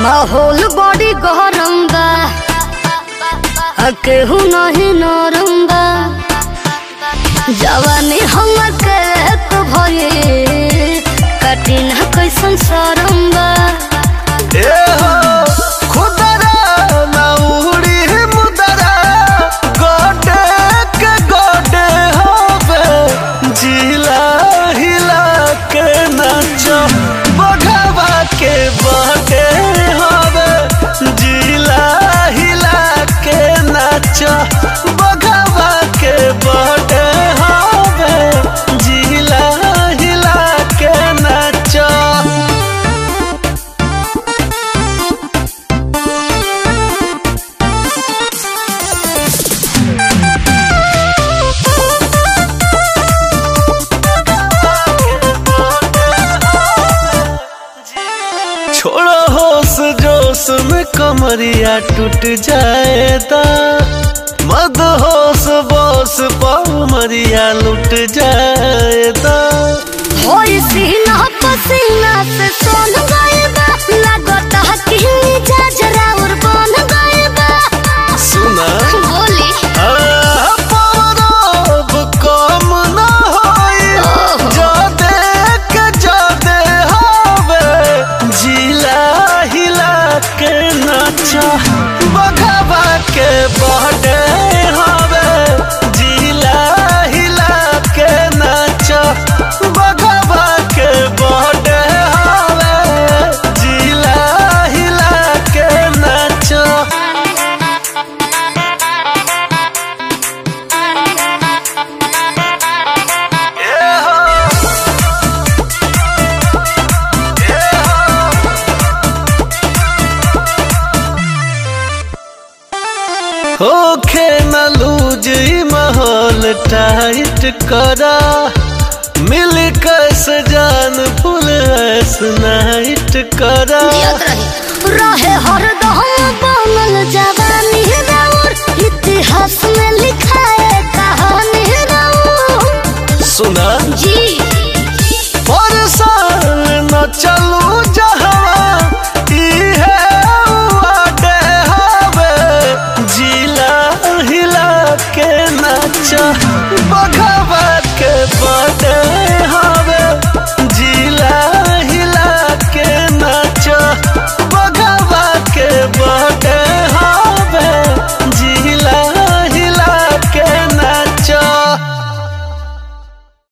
माहौल बड़ी गरम बा आ केहू नहीं नरम बा जवानी हमर के तो भये कठिन कैसन शरम बा ए हो खुदरा ना उड़ी मुदरा गोडे के गोडे होवे जिला हिला के नाचो बघवा के बटे होवे जिला हिला के नाचो बघवा के बटे होवे जिला हिला के नाचो छोड़ो होश जोश में कमरिया टूट जाएगा मद होश बोस मरिया लुट जाएगा होई सीना पसीना से सोन गए बा लगता कि मिजाज राउर बन गए बा सुना बोली आ, पौरव कम न होई जादे के जादे होवे जिला हिला के नाचा बघवा के बहडे होवे जिला हिला के नाचा बघवा के बहडे होवे जिला हिला के नाचा होखे न लूज ई माहौल टाइट करा मिल कस जान फुल ऐस नाइट करा जियत रहे रहे हरदम बनल जवानी राउर इतिहास में लिखा